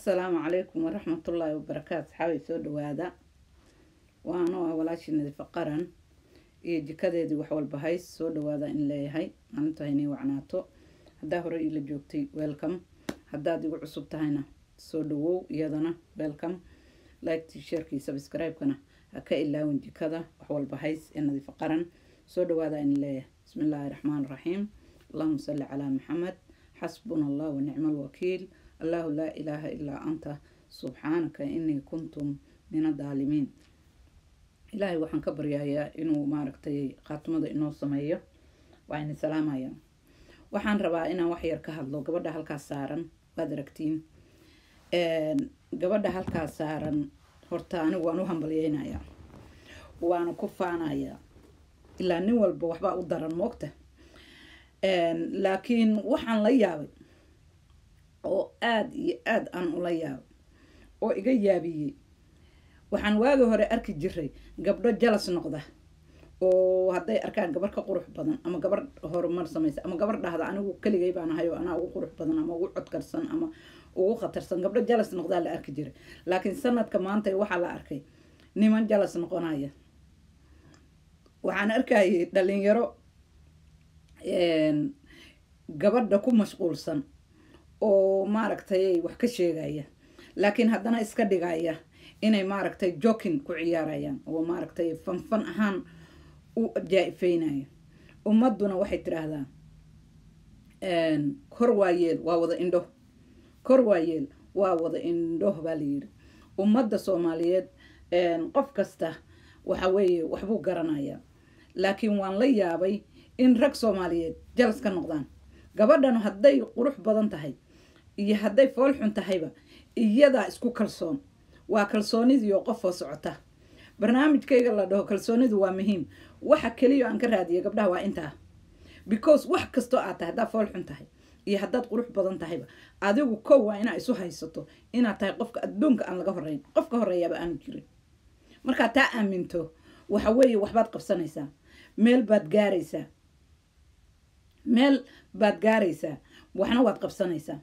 assalaamu calaykum waraxmatullaahi wabarakaatu xaabay soo dhawaada waanoo ah walaashii nadifa qaran iyo jikadeedii wax walba hays soo dhawaada in leeyahay maalintu haynay wacnaato haddaa hore iila joogtay welcome haddaad igu cusub tahayna soo dhawow iyadana welcome liketi sheerkii subscribe-kana ha ka ilaawin jikada wax walba hays ee nadifa qaran soo dhawaada in leeyahay bismi illaahi raxmaan raxiim allahuma salli calaa maxamed xasbuna allah wanicma alwakiil allahu laa ilaaha ilaa anta subxaanaka inii kuntum min adaalimiin ilaahay waxaan ka baryayaa inuu maaragtay khaatimada inoo sameeyo waa ini salaamaya waxaan rabaa inaan wax yar ka hadlo gabadha halkaas saaran waad aragtiin gabadha halkaas saaran horta anigu waan u hambalyeynayaa waana ku faanayaa ilaa nin walba waxbaa u daran moogta laakiin waxaan la yaabay oo aada iyo aada aan ula yaabay oo iga yaabiyey waxaan waagi hore arki jiray gabdho jalas noqda oo hadday arkaan gabar ka qurux badan ama gabar horumar samaysa ama gabar dhahda anigu keligay baan ahay oo anaa ugu qurux badan ama ugu codkarsan ama ugu khatarsan gabdho jalas noqdaa la arki jiray laakiin sanadka maanta waxaa la arkay niman jalas noqonaya waxaan arkayay dhalinyaro gabadha ku mashquulsan oo maaragtay wax ka sheegaya laakiin haddana iska dhigaya inay maaragtay jokin ku ciyaarayaan oo maaragtay fanfan ahaan u jaa-ifeynaya ummaduna waxay tidhaahdaa kor waayeel waa wada indho kor waayeel waa wada indho baa layiri ummadda soomaaliyeed qof kasta waxa weeye waxbuu garanayaa laakiin waan la yaabay in rag soomaaliyeed jalas ka noqdaan gabadhan hadday qurux badan tahay iyo hadday fool xun tahayba iyadaa isku kalsoon waa kalsoonidiioo qofoo socota barnaamijkayga la dhaho kalsoonidu waa muhiim waxa keliya aan ka raadiya gabdhaha waa intaa because wax kastoo aad tahay haddaad fool xun tahay iyo haddaad qurux badan tahayba adigu kow waa inaa isu haysato inaad tahay qofka adduunka aan laga horeyn qofka horeeyaaba aanu jirin markaad taa aaminto waxa weeye waxbaad qabsanaysaa meel baad gaaraysaa meel baad gaaraysaa waxna waad qabsanaysaa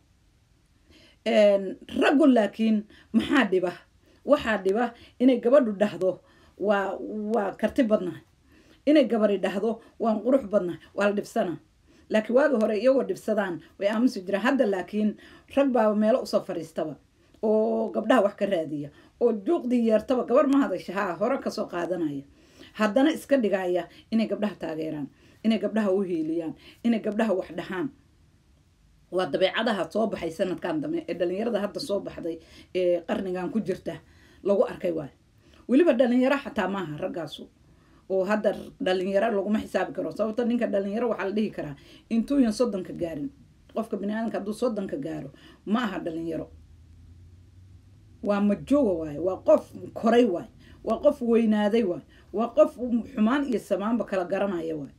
raggu laakiin maxaa dhiba waxaa dhiba inay gabadhu dhahdo waa waa karti badnahay inay gabari dhahdo waan qurux badnahay waa la dhibsanaa laakiin waagi hore iyagoo dhibsadaan way aamusi jiraan hadda laakiin rag baaba meelo usoo fadhiistaba oo gabdhaha wax ka raadiya oo juuqdii yeertaba gabar ma hadasha haa hore kasoo qaadanaya haddana iska dhigaya inay gabdhaha taageeraan inay gabdhaha u hiiliyaan inay gabdhaha wax dhahaan waa dabeecadaha soo baxay sanadkan dambe ee dhalinyarada hadda soo baxday ee qarnigan ku jirta lagu arkay waayo weliba dhalinyaro xataa maaha raggaasu oo hadda dhalinyaro laguma xisaabi karo sababto ninka dhalinyaro waxaa la dhihi karaa intuuyan soddonka gaarin qofka biniaadamka hadduu soddonka gaaro ma aha dhalinyaro waa majooga waayo waa qof koray waayo waa qof weynaaday waayo waa qof xumaan iyo samaanba kala garanaya waayo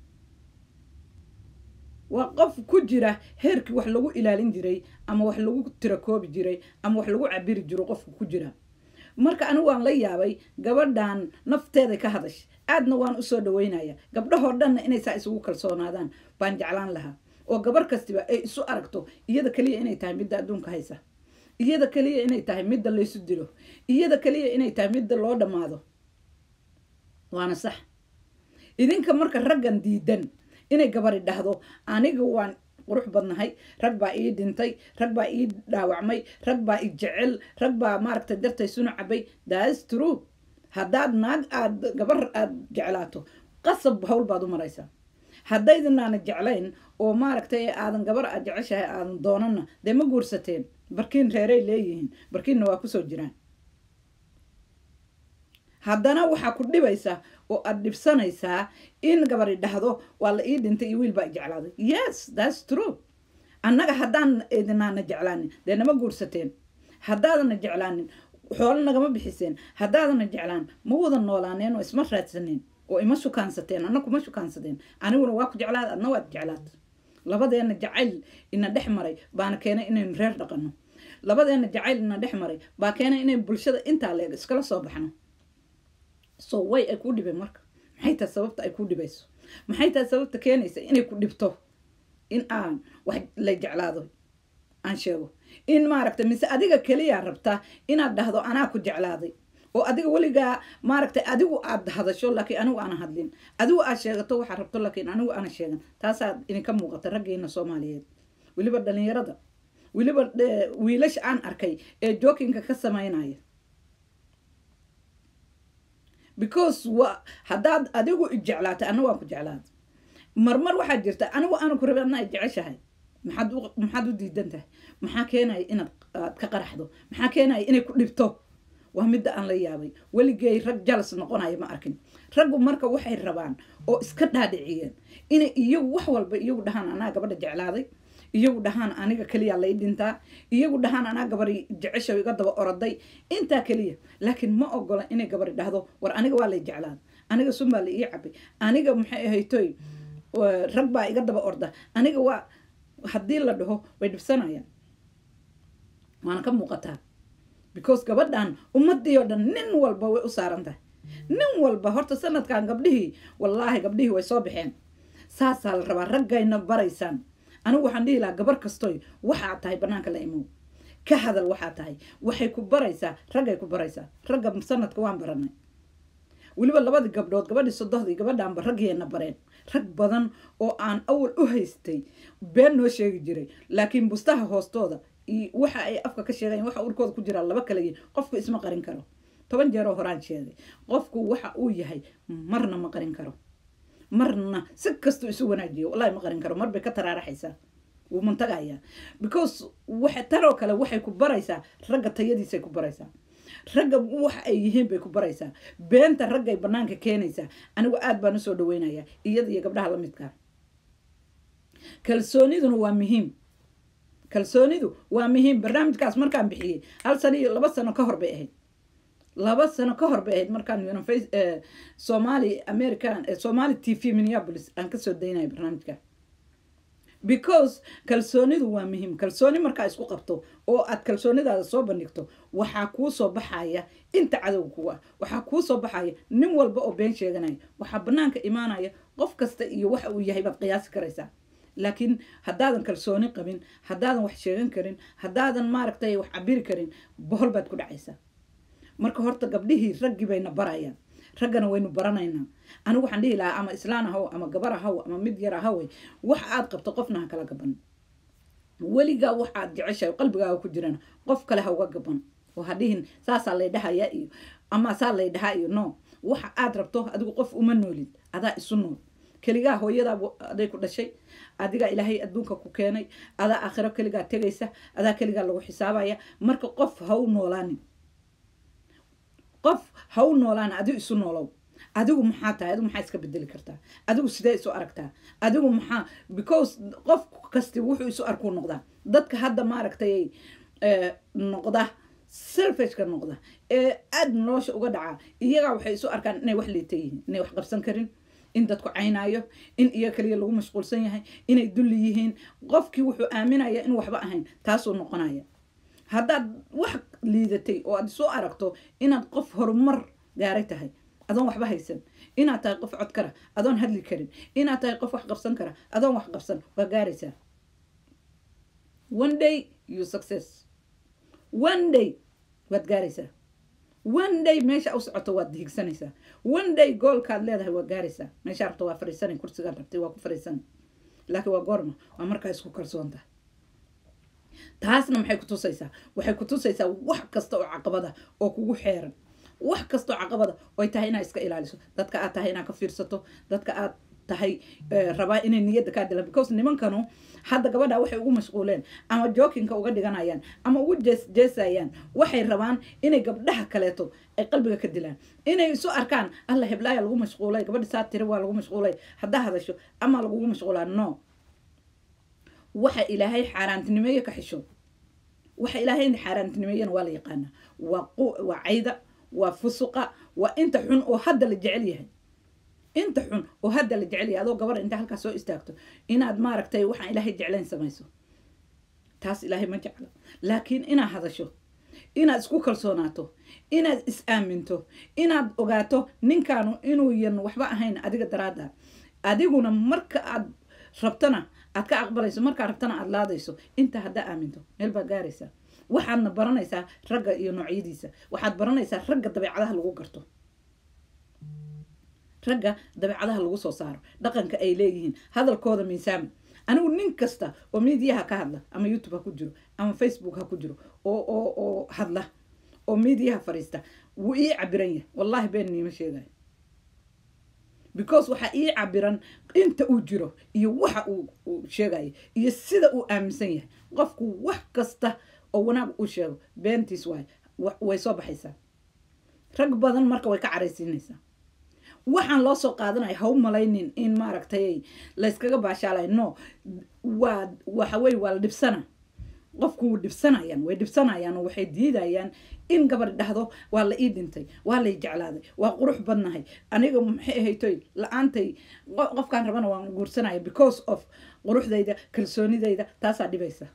waa qof ku jira heerkii wax lagu ilaalin jiray ama wax lagu tirakoobi jiray ama wax lagu cabiri jiro qofku ku jira marka anigu waan la yaabay gabadhan nafteeday ka hadashay aadna waan usoo dhaweynaya gabdhahoo dhanna inay saa isugu kalsoonaadaan baan jeclaan lahaa oo gabar kastiba ay isu aragto iyada keliya inay tahay midda adduunka haysa iyada keliya inay tahay midda laysu dilo iyada keliya inay tahay midda loo dhammaado waana sax idinka marka raggan diidan inay gabari dhahdo aniga waan qurux badnahay rag baa ii dhintay rag baa ii dhaawacmay rag baa i jecel rag baa maaragtay dartay sunu cabay thats true haddaad naag aad gabar aada jeclaato qasab hawl baad u maraysaa haddaydinaana jeclayn oo maaragtay aadan gabar aad jeceshahay aadan doonana dee ma guursateen barkiin reeray leeyihiin barkiinna waa kusoo jiraan haddana waxaa ku dhibaysaa oo aada dhibsanaysaa in gabari dhahdo waa la ii dhintay iyo wiil baa jeclaaday yes thats true annaga haddaan idinaana jeclaanin dee nama guursateen haddaadana jeclaanin xoolo nagama bixiseen haddaadana jeclaan ma wada noolaaneen oo isma raadsaneen oo ima shukaansateen anna kuma shukaansateen aniguna waa ku jeclaad adna waad jeclaad labadeena jacayl ina dhex maray baana keenay inaynu reer dhaqanno labadeena jacayl ina dhex maray baa keenay inaynu bulshada intaa leeg iskala soo baxno so way ay ku dhibeen marka maxay tahay sababta ay ku dhibayso maxay tahay sababta keenaysa inay ku dhibto in aan wax la jeclaado aan sheego in maaragtay mise adiga keliya rabta inaad dhahdo anaa ku jeclaaday oo adiga weligaa maaragtay adigu aad hadasho laakiin anigu aana hadlin adigu aad sheegato waxaad rabto laakiin anigu aana sheegan taasaad idinka muuqata raggeena soomaaliyeed weliba dhalinyarada weliba wiilasha aan arkay ee jookinka ka samaynaya because wa haddaad adigu ijeclaatay anna waan ku jeclaada marmar waxaad jirta anigu aana ku rabin anaa jeceshahay maxaad u maxaad u diidan tahay maxaa keenaya inaad aad ka qaraxdo maxaa keenaya inay ku dhibto waa midda aan la yaabay weligay rag jalas noqonaya ma arkin raggu marka waxay rabaan oo iska dhaadhiciyeen inay iyagu wax walba iyagu dhahaan anaa gabadha jeclaaday iyagu dhahaan aniga keliya lay dhintaa iyagu dhahaan anaa gabari jecesha iga daba oroday intaa keliya laakiin ma ogola inay gabari dhahdo war aniga waa lay jeclaada aniga sun baa la ii cabay aniga maxay ahaytoy rag baa iga daba orda aniga waa haddii la dhaho way dhibsanayaan waana ka muuqataa because gabadhan ummadii oo dhan nin walba way u saaran tahay nin walba horta sanadkan gabdhihii wallaahi gabdhihii way soo baxeen saasaa la rabaa raggayna baraysaan anigu waxaan dhihi lahaa gabar kastoy waxaad tahay banaanka la imow ka hadal waxaa tahay waxay ku baraysaa raggay ku baraysaa ragga sanadka waan baranay weliba labadii gabdhood gabadhii sodohdii gabadhaanba raggeena bareen rag badan oo aan awal u haystay been noo sheegi jiray laakiin bustaha hoostooda iyo waxa ay afka ka sheegayan waxa urkooda ku jiraa laba kala yihin qofku isma qarin karo toban jeeroo horaan sheegay qofku waxa uu yahay marna ma qarin karo marna si kastuu isu wanaajiyo wallahi ma qarin karo marbay ka taraaraxaysaa wuu mantagayaa because waxa taroo kale waxay ku baraysaa ragga tayadiisay ku baraysaa ragga waxa ay yihiin bay ku baraysaa beenta raggay banaanka keenaysaa anigu aad baan usoo dhaweynayaa iyada iyo gabdhaha la midkaa kalsooniduna waa muhiim kalsoonidu waa muhiim barnaamijkaas markaan bixiyey hal sano iyo laba sano ka hor bay ahayd laba sano ka hor bay ahayd markaan somali american somali t v minneapolis aan kasoo daynaya barnaamijka because kalsoonidu waa muhiim kalsooni markaa isku qabto oo aad kalsoonidaada soo bandhigto waxaa kuu soo baxaya inta cadow kuwa waxaa kuu soo baxaya nin walba oo been sheeganaya waxaa banaanka imaanaya qof kasta iyo waxa uu yahay baad qiyaasi karaysaa laakiin haddaadan kalsooni qabin haddaadan wax sheegan karin haddaadan maaragtay wax cabiri karin bohol baad ku dhacaysaa marka horta gabdhihii raggii bayna barayaan raggana waynu baranaynaa anigu waxaan dhihi lahaa ama islaan ahaw ama gabar ahaw ama mid yar ahawe wax aad qabto qofna ha kala gaban weligaa waxaad jeceshahay qalbigaaga ku jirana qof kale ha uga gaban oo ha dhihin saasaa lay dhahaya iyo ama saa lay dhahaa iyo no waxa aad rabto adigu qof uma noolid adaa isu nool keligaa hooyadaa aday ku dhashay adigaa ilaahay adduunka ku keenay adaa aakhiro keligaa tegaysa adaa keligaa lagu xisaabaya marka qof ha u noolaanin qof ha u noolaan adigu isu noolow adigu maxaa tahay adigu maxaa iska bedeli kartaa adigu sidee isu aragtaa adigu maxaa because qof kasti wuxuu isu arkuu noqdaa dadka hadda maaragtay noqda selfishka noqda ee aada nolosha uga dhacaa iyagaa waxay isu arkaan inay wax liita yihiin inay wax qabsan karin in dadku caynaayo in iyo kaliya lagu mashquulsan yahay inay dulli yihiin qofkii wuxuu aaminaya in waxba ahayn taasuu noqonaya haddaad wax liidatay oo aad soo aragto inaad qof horumar gaaray tahay adoon waxba haysan inaad tahay qof cod kara adoon hadli karin inaad tahay qof wax qabsan kara adoon wax qabsan waa gaaraysaa one day you success one day waad gaaraysaa one day meesha u socoto waad higsanaysaa one day goolkaad leedahay waa gaaraysaa meesha rabto waa fariisanay kursigaad rabtay waa ku fariisanay laakiin waa goorma waa markaa isku kalsoon tahay taasna maxay ku tusaysaa waxay ku tusaysaa wax kasta oo caqabada oo kugu xeeran wax kastoo caqabada oy tahay inaad iska ilaaliso dadka aad tahay inaad ka fiirsato dadka aad tahay rabaa inay niyadda kaa dilaan because nimankanu hadda gabadha waxay ugu mashquuleen ama jookinka uga dhiganayaan ama ugu jees jeesayaan waxay rabaan inay gabdhaha kaleeto ay qalbiga ka dilaan inay isu arkaan alla heblaaya lagu mashquulay gabadha saa tiri waa lagu mashquulay haddaa hadasho ama lagugu mashquulaa no waxa ilaahay xaaraantinimeeye ka xisho waxa ilaahay xaaraantinimeeyena waa la yaqaanaa waa waa cayda waa fusuqa waa inta xun oo hadda la jecel yahay inta xun oo hadda la jecel yahay adoo gabar inta halkaas soo istaagto inaad maaragtay waxaan ilaahay jeclayn samayso taas ilaahay ma jeclo laakiin inaad hadasho inaad isku kalsoonaato inaad is aaminto inaad ogaato ninkaanu inuu yan waxba ahayn adiga daraada adiguna marka aad rabtana aad ka aqbalayso markaa rabtana aad laadayso intaa haddaa aaminto meel baad gaaraysaa waxaadna baranaysaa ragga iyo noocyadiisa waxaad baranaysaa ragga dabeecadaha lagu garto ragga dabeecadaha lagu soo saaro dhaqanka ay leeyihiin hadalkooda miisaama anigu nin kasta oo miidiyaha ka hadla ama youtube ha ku jiro ama facebook ha ku jiro oo oo oo hadla oo miidiyaha fadhiista wuu ii cabiran yahay wallahi been niima sheegayo because waxaa ii cabiran inta uu jiro iyo waxa uu sheegayo iyo sida uu aaminsan yahay qofku wax kasta oo wanaag uu sheego beentiis waay way soo baxaysaa rag badan marka way ka caraysiinaysaa waxaan loo soo qaadanaya ha u malaynin in maaragtay layskaga baashaalay no waa waxa weye waa la dhibsana qofku wuu dhibsanayaan way dhibsanayaan oo waxay diidayaan in gabar dhahdo waa la ii dhintay waa lay jeclaaday waa qurux badnahay aniga maxay ahaytoy la-aantay qofkaan rabana waan guursanaya because of quruxdayda kalsoonidayda taasaa dhibaysa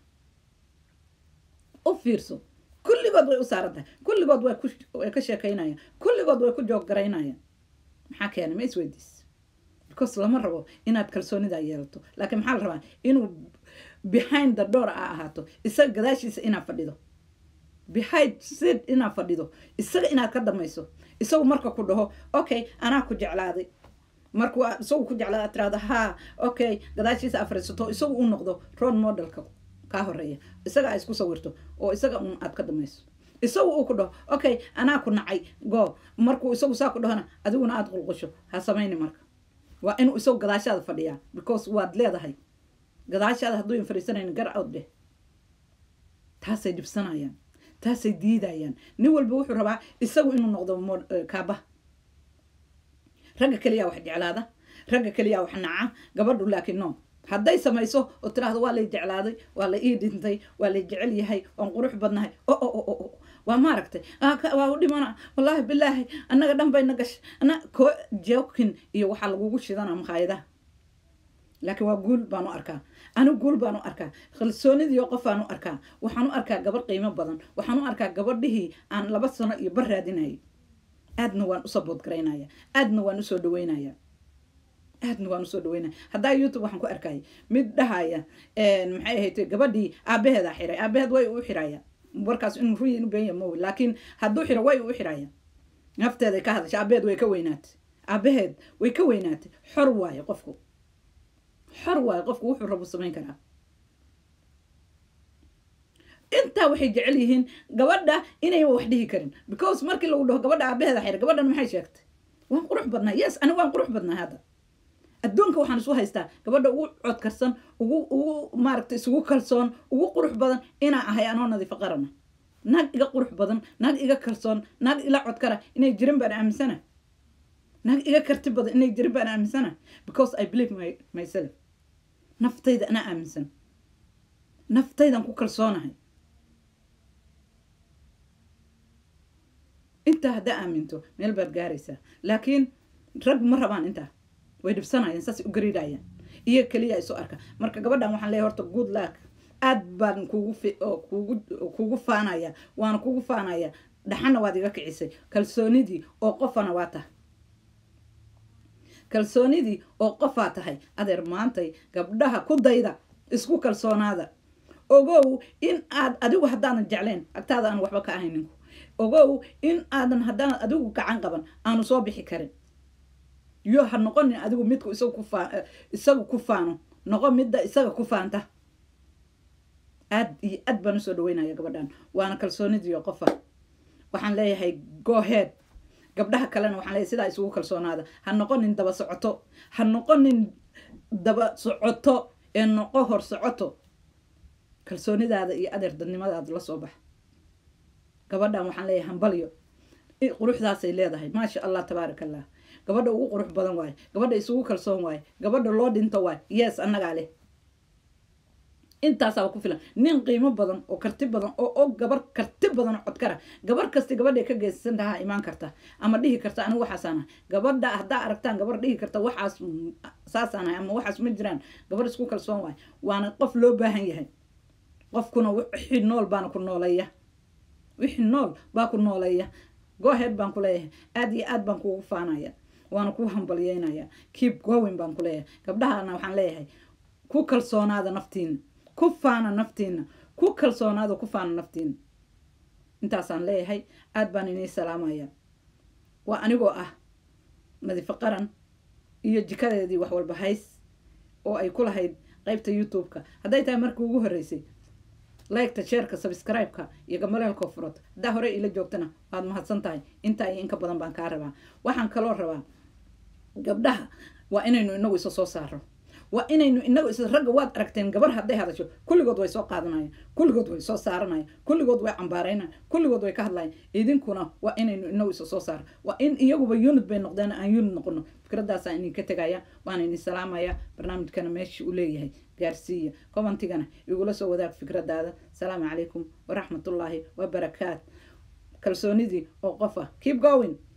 u fiirso kulligood way u saaran tahay kulligood way ka sheekaynayaan kulligood way ku jooggaraynayaan maxaa keenay ma isweydiis because lama rabo inaad kalsoonidaa yeelato laakiin maxaa la rabaa inuu behind the door a ahaato isaga gadaashiisa inaad fadhido behind sid inaad fadhido isaga inaad ka damayso isagu marka ku dhaho okay anaa ku jeclaaday markuu isagu ku jeclaada aad tirahdo haa okay gadaashiisa aad fadhiisato isagu u noqdo role modelka kaa horeeya isaga aad isku sawirto oo isaga un aad ka damayso isagu uu ku dhaho okay anaa ku nacay go markuu isagu saa ku dhahona adiguna aada qulqusho ha samayni marka waa inuu isagu gadaashaada fadhiyaa because waad leedahay gadaashaada hadduu fadhiisanayn gar out dheh taasay dhibsanayaan taasay diidayaan nin walba wuxuu rabaa isagu inuu noqdo kaaba ragga keliyaa wax jeclaada ragga keliyaa wax naca gabadhu laakiin no hadday samayso oo tiraahdo waa lay jeclaaday waa la ii dhintay waa lay jecel yahay waan qurux badnahay o o o o waa maaragtay waa u dhimana wallaahi bilaahi annaga dhan bayna gashay ana ko jokin iyo waxaa lagugu shidana makhaayadaha laakiin waa guul baan u arkaa anigu guul baan u arkaa kalsoonidiio qof baan u arkaa waxaan u arkaa gabadh qiimo badan waxaan u arkaa gabadhihii aan laba sano iyo bar raadinayay aadna waan usoo boodgaraynaya aadna waan usoo dhaweynaya aadna waan usoo dhaweynaya haddaa youtube waxaan ku arkaya mid dhahaya maxay ahayd gabadhii aabaheedaa xiray aabaheed way u xiraya warkaas in ruyi inu beenya mawi laakiin hadduu xiro way u xiraya nafteeday ka hadashay aabaheed way ka weynaatay aabaheed way ka weynaatay xor waayo qofku xor waayo qofku wuxuu rabu samayn karaa intaa waxay jecel yihiin gabadha inayba wax dhihi karin because markii lagu dhaho gabadha aabaheeda xira gabadhan maxay sheegtay waan qurux badnaa yes ani waan qurux badnaa hadda adduunka waxaan isu haystaa gabadha ugu codkarsan ugu ugu maaragtay isugu kalsoon ugu qurux badan inaa ahay anoo nadiifo qarana naag iga qurux badan naag iga kalsoon naag ila codkara inay jirin baan aaminsana naag iga karti badan inay jirin baan aaminsana because i believe my myself naftayda anaa aaminsan naftaydan ku kalsoonahay intaa haddaa aaminto meel baad gaaraysaa laakiin rag ma rabaan intaa way dhibsanayaan saasay u gariidayaan iyo keliya isu arka marka gabadhan waxaan leeyahay horta good luck aad baan kugu kugu kugu faanaya waana kugu faanaya dhaxana waad iga kicisay kalsoonidii oo qofana waa tahay kalsoonidii oo qofaa tahay adeer maantay gabdhaha ku dayda isku kalsoonaada ogow in aad adigu haddaadan jeclayn agtaada aan waxba ka ahayn ninku ogow in aadan haddaan adigu gacan qaban aanu soo bixi karin yo ha noqonin adigu midku isagu ku faa isagu ku faano noqo midda isaga ku faanta aad iyo aad baan usoo dhaweynaya gabadhan waana kalsoonidiiyo qofa waxaan leeyahay gohead gabdhaha kalena waxaan leeyahay sidaa isugu kalsoonaada ha noqonin daba socoto ha noqonin daba socoto ee noqo hor socoto kalsoonidaada iyo adeer dadnimadaada la soo bax gabadhan waxaan leeyahay hambalyo quruxdaasay leedahay maasha allah tabaaraka allah gabadha ugu qurux badan waaye gabadha isugu kalsoon waaye gabadha loo dhinto waaye yes annagaa leh intaasaaba ku filan nin qiimo badan oo karti badan oo og gabar karti badan oo codkara gabar kasti gabadhay ka geysan tahaa imaan karta ama dhihi karta anigu waxaasaanahay gabadha haddaa aragtaan gabar dhihi karta waxaas saasaanahay ama waxaas ma jiraan gabar isku kalsoon waaye waana qof loo baahan yahay qofkuna wixii nool baana ku nooleeya wixii nool baa ku nooleeya gohead baan ku leeyahay aad iyo aad baan kuugu faanaya waana kuu hambalyeynaya keep going baan ku leeyahay gabdhahana waxaan leeyahay ku kalsoonaada naftiina ku faana naftiina ku kalsoonaada ku faana naftiina intaasaan leeyahay aada baan inii salaamaya waa anigoo ah nadiifo qaran iyo jikadeedii wax walba hays oo ay ku lahayd qaybta youtube-ka hadday tahay markii ugu horreysay liketa sheerka subscribe-ka iyo gamaleelkoo furata haddaa hore ila joogtana waad mahadsan tahay intaa iyo inka badan baan kaa rabaa waxaan kaloo rabaa gabdhaha waa inaynu inagu isa soo saaro waa inaynu inagu is ragga waad aragteen gabar hadday hadasho kulligood way soo qaadanayaan kulligood way soo saaranayaan kulligood way cambaaraynayan kulligood way ka hadlayan idinkuna waa inaynu inagu isa soo saaro waa in iyaguba unit bay noqdeen aan unit noqono fikraddaasaan idinka tegaya waana idin salaamaya barnaamijkana meeshii u leeyahay gaarsiiya commentigana igula soo wadaag fikradaada asalaamu calaykum waraxmatullaahi wabarakaat kalsoonidii oo qof ah keep going